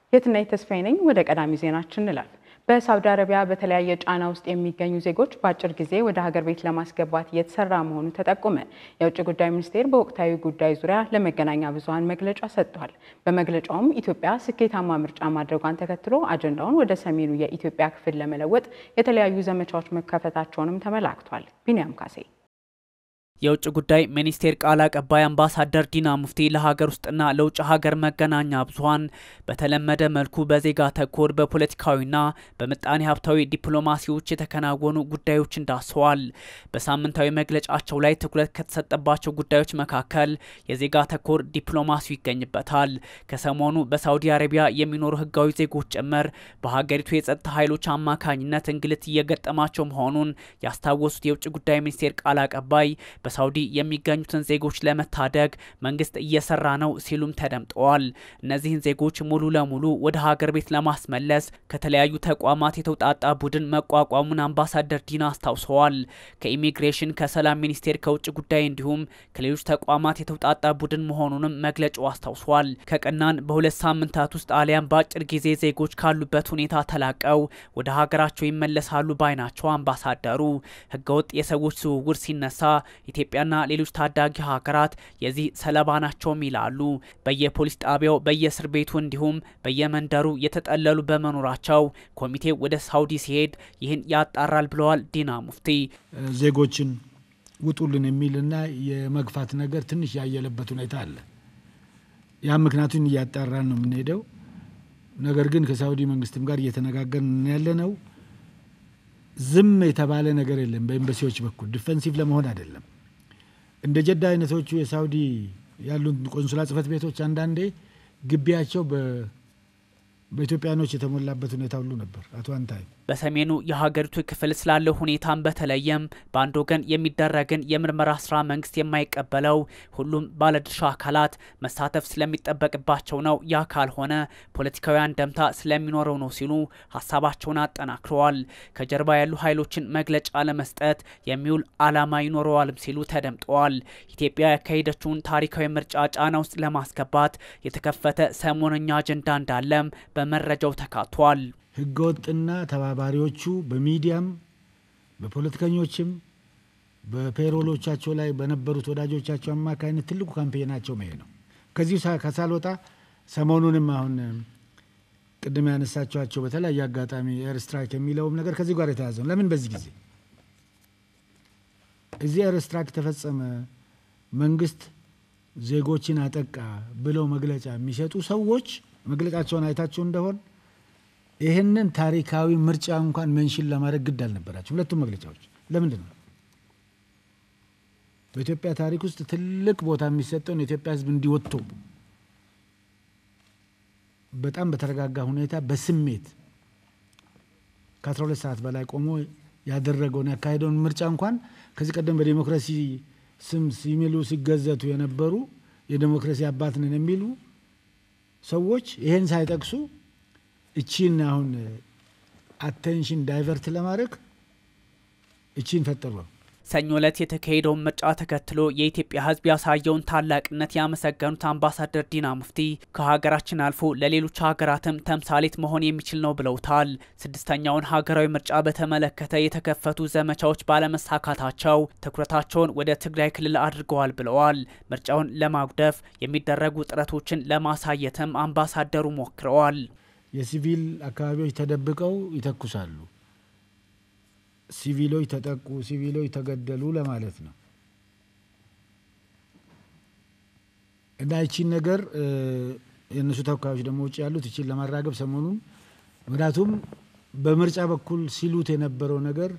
የትናየት ተስፋዬ ነኝ። ወደ ቀዳሚ ዜናችን እንላል። በሳውዲ አረቢያ በተለያየ ጫና ውስጥ የሚገኙ ዜጎች በአጭር ጊዜ ወደ ሀገር ቤት ለማስገባት እየተሰራ መሆኑ ተጠቆመ። የውጭ ጉዳይ ሚኒስቴር በወቅታዊ ጉዳይ ዙሪያ ለመገናኛ ብዙኃን መግለጫ ሰጥቷል። በመግለጫውም ኢትዮጵያ ስኬታማ ምርጫ ማድረጓን ተከትሎ አጀንዳውን ወደ ሰሜኑ የኢትዮጵያ ክፍል ለመለወጥ የተለያዩ ዘመቻዎች መከፈታቸውንም ተመላክቷል። ቢንያም ካሴ የውጭ ጉዳይ ሚኒስቴር ቃል አቀባይ አምባሳደር ዲና ሙፍቲ ለሀገር ውስጥና ለውጭ ሀገር መገናኛ ብዙኃን በተለመደ መልኩ በዜጋ ተኮር በፖለቲካዊና በምጣኔ ሀብታዊ ዲፕሎማሲዎች የተከናወኑ ጉዳዮችን ዳሰዋል። በሳምንታዊ መግለጫቸው ላይ ትኩረት ከተሰጠባቸው ጉዳዮች መካከል የዜጋ ተኮር ዲፕሎማሲው ይገኝበታል። ከሰሞኑ በሳውዲ አረቢያ የሚኖሩ ህጋዊ ዜጎች ጭምር በሀገሪቱ የጸጥታ ኃይሎች አማካኝነት እንግልት እየገጠማቸው መሆኑን ያስታወሱት የውጭ ጉዳይ ሚኒስቴር ቃል አቀባይ በሳውዲ የሚገኙትን ዜጎች ለመታደግ መንግስት እየሰራ ነው ሲሉም ተደምጠዋል። እነዚህን ዜጎች ሙሉ ለሙሉ ወደ ሀገር ቤት ለማስመለስ ከተለያዩ ተቋማት የተውጣጣ ቡድን መቋቋሙን አምባሳደር ዲና አስታውሰዋል። ከኢሚግሬሽን፣ ከሰላም ሚኒስቴር፣ ከውጭ ጉዳይ እንዲሁም ከሌሎች ተቋማት የተውጣጣ ቡድን መሆኑንም መግለጫው አስታውሷል። ከቀናን በሁለት ሳምንታት ውስጥ አሊያም በአጭር ጊዜ ዜጎች ካሉበት ሁኔታ ተላቀው ወደ ሀገራቸው ይመለሳሉ ባይ ናቸው አምባሳደሩ። ህገወጥ የሰዎች ዝውውር ሲነሳ ኢትዮጵያና ሌሎች ታዳጊ ሀገራት የዚህ ሰለባ ናቸውም ይላሉ። በየፖሊስ ጣቢያው በየእስር ቤቱ እንዲሁም በየመንደሩ የተጠለሉ በመኖራቸው ኮሚቴው ወደ ሳውዲ ሲሄድ ይህን ያጣራል ብለዋል ዲና ሙፍቲ። ዜጎችን ውጡልን የሚልና የመግፋት ነገር ትንሽ ያየለበት ሁኔታ አለ። ያም ምክንያቱን እያጣራን ነው የምንሄደው። ነገር ግን ከሳውዲ መንግስትም ጋር እየተነጋገርን ያለ ነው። ዝም የተባለ ነገር የለም። በኤምባሲዎች በኩል ዲፌንሲቭ ለመሆን አይደለም። እንደ ጀዳ አይነቶቹ የሳውዲ ያሉት ቆንሱላ ጽህፈት ቤቶች አንዳንዴ ግቢያቸው በኢትዮጵያኖች የተሞላበት ሁኔታ ሁሉ ነበር። አቶ አንታይ በሰሜኑ የሀገሪቱ ክፍል ስላለው ሁኔታን በተለይም በአንድ ወገን የሚደረግን የምርመራ ስራ መንግስት የማይቀበለው ሁሉም ባለድርሻ አካላት መሳተፍ ስለሚጠበቅባቸው ነው። ያ ካልሆነ ፖለቲካዊ አንደምታ ስለሚኖረው ነው ሲሉ ሀሳባቸውን አጠናክረዋል። ከጀርባ ያሉ ኃይሎችን መግለጫ ለመስጠት የሚውል አላማ ይኖረዋልም ሲሉ ተደምጠዋል። ኢትዮጵያ ያካሄደችውን ታሪካዊ ምርጫ ጫና ውስጥ ለማስገባት የተከፈተ ሰሞነኛ አጀንዳ እንዳለም በመረጃው ተካቷል። ህገወጥና ተባባሪዎቹ በሚዲያም በፖለቲከኞችም በፔሮሎቻቸው ላይ በነበሩት ወዳጆቻቸው አማካኝነት ትልቁ ካምፔናቸው መሄ ነው። ከዚሁ ከሳልወጣ ሰሞኑንም አሁን ቅድም ያነሳቸዋቸው በተለያየ አጋጣሚ ኤር ስትራይክ የሚለውም ነገር ከዚህ ጋር የተያዘ ነው። ለምን በዚህ ጊዜ እዚህ ኤር ስትራይክ ተፈጸመ፣ መንግስት ዜጎችን አጠቃ ብለው መግለጫ የሚሰጡ ሰዎች መግለጫቸውን አይታችሁ እንደሆን ይህንን ታሪካዊ ምርጫ እንኳን መንሽን ለማድረግ ግድ አልነበራቸው። ሁለቱም መግለጫዎች ለምንድን ነው በኢትዮጵያ ታሪክ ውስጥ ትልቅ ቦታ የሚሰጠውን የኢትዮጵያ ሕዝብ እንዲወጥቶ በጣም በተረጋጋ ሁኔታ በስሜት ከ12 ሰዓት በላይ ቆሞ ያደረገውን ያካሄደውን ምርጫ እንኳን ከዚህ ቀደም በዴሞክራሲ ስም ሲሚሉ ሲገዘቱ የነበሩ የዴሞክራሲ አባት ነን የሚሉ ሰዎች ይሄን ሳይጠቅሱ እቺን አሁን አቴንሽን ዳይቨርት ለማድረግ እቺን ፈጠሩ። ሰኞ ዕለት የተካሄደውን ምርጫ ተከትሎ የኢትዮጵያ ሕዝብ ያሳየውን ታላቅነት ያመሰገኑት አምባሳደር ዲና ሙፍቲ ከሀገራችን አልፎ ለሌሎች ሀገራትም ተምሳሌት መሆን የሚችል ነው ብለውታል። ስድስተኛውን ሀገራዊ ምርጫ በተመለከተ የተከፈቱ ዘመቻዎች ባለመሳካታቸው ትኩረታቸውን ወደ ትግራይ ክልል አድርገዋል ብለዋል። ምርጫውን ለማጉደፍ የሚደረጉ ጥረቶችን ለማሳየትም አምባሳደሩ ሞክረዋል። የሲቪል አካባቢዎች ተደብቀው ይተኩሳሉ። ሲቪሎች ተጠቁ፣ ሲቪሎች ተገደሉ ለማለት ነው እና ይቺን ነገር የእነሱ ተወካዮች ደግሞ ውጭ ያሉት ይቺን ለማራገብ ሰሞኑን ምክንያቱም በምርጫ በኩል ሲሉት የነበረው ነገር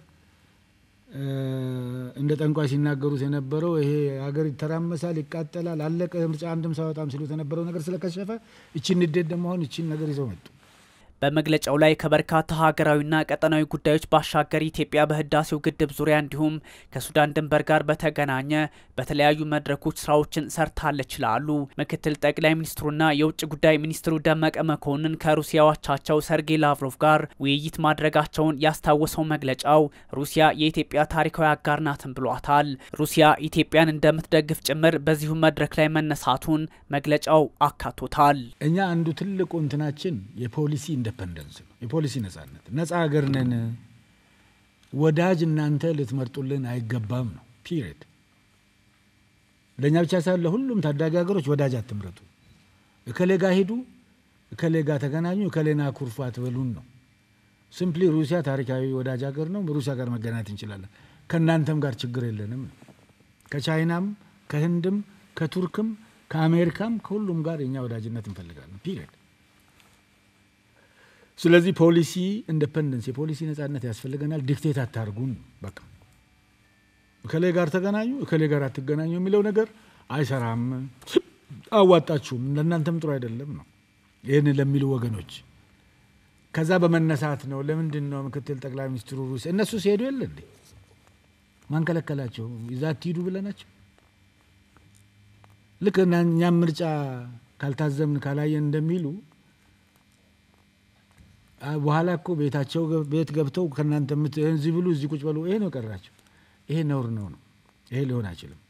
እንደ ጠንቋይ ሲናገሩት የነበረው ይሄ ሀገር ይተራመሳል፣ ይቃጠላል፣ አለቀ ምርጫ አንድም ሳይወጣም ሲሉት የነበረው ነገር ስለከሸፈ እቺን ንዴት ደግሞ አሁን እቺን ነገር ይዘው መጡ። በመግለጫው ላይ ከበርካታ ሀገራዊና ቀጠናዊ ጉዳዮች ባሻገር ኢትዮጵያ በህዳሴው ግድብ ዙሪያ እንዲሁም ከሱዳን ድንበር ጋር በተገናኘ በተለያዩ መድረኮች ስራዎችን ሰርታለች ይላሉ። ምክትል ጠቅላይ ሚኒስትሩና የውጭ ጉዳይ ሚኒስትሩ ደመቀ መኮንን ከሩሲያ አቻቸው ሰርጌይ ላቭሮቭ ጋር ውይይት ማድረጋቸውን ያስታወሰው መግለጫው ሩሲያ የኢትዮጵያ ታሪካዊ አጋር ናትን ብሏታል። ሩሲያ ኢትዮጵያን እንደምትደግፍ ጭምር በዚሁ መድረክ ላይ መነሳቱን መግለጫው አካቶታል። እኛ አንዱ ትልቁ እንትናችን የፖሊሲ ኢንዲፐንደንስ ነው። የፖሊሲ ነጻነት፣ ነጻ ሀገር ነን፣ ወዳጅ እናንተ ልትመርጡልን አይገባም ነው ፒሪየድ። ለእኛ ብቻ ሳይሆን ለሁሉም ታዳጊ ሀገሮች ወዳጅ አትምረጡ፣ እከሌ ጋ ሂዱ፣ እከሌ ጋ ተገናኙ፣ እከሌና ኩርፉ አትበሉን ነው። ሲምፕሊ ሩሲያ ታሪካዊ ወዳጅ ሀገር ነው። ሩሲያ ጋር መገናኘት እንችላለን። ከእናንተም ጋር ችግር የለንም ነው። ከቻይናም፣ ከህንድም፣ ከቱርክም፣ ከአሜሪካም ከሁሉም ጋር የኛ ወዳጅነት እንፈልጋለን ፒሪየድ። ስለዚህ ፖሊሲ ኢንዲፐንደንስ የፖሊሲ ነጻነት ያስፈልገናል። ዲክቴት አታርጉን። በቃ እከሌ ጋር ተገናኙ እከሌ ጋር አትገናኙ የሚለው ነገር አይሰራም፣ አዋጣችሁም፣ ለእናንተም ጥሩ አይደለም ነው ይህን ለሚሉ ወገኖች ከዛ በመነሳት ነው። ለምንድን ነው ምክትል ጠቅላይ ሚኒስትሩ ሩሲያ እነሱ ሲሄዱ የለ እንዴ ማን ከለከላቸው? ይዛ አትሂዱ ብለናቸው ልክ እኛም ምርጫ ካልታዘምን ካላየን እንደሚሉ በኋላ እኮ ቤታቸው ቤት ገብተው ከእናንተ እዚህ ብሉ እዚህ ቁጭ በሉ ይሄ ነው የቀራቸው። ይሄ ነውር ነው ነው። ይሄ ሊሆን አይችልም።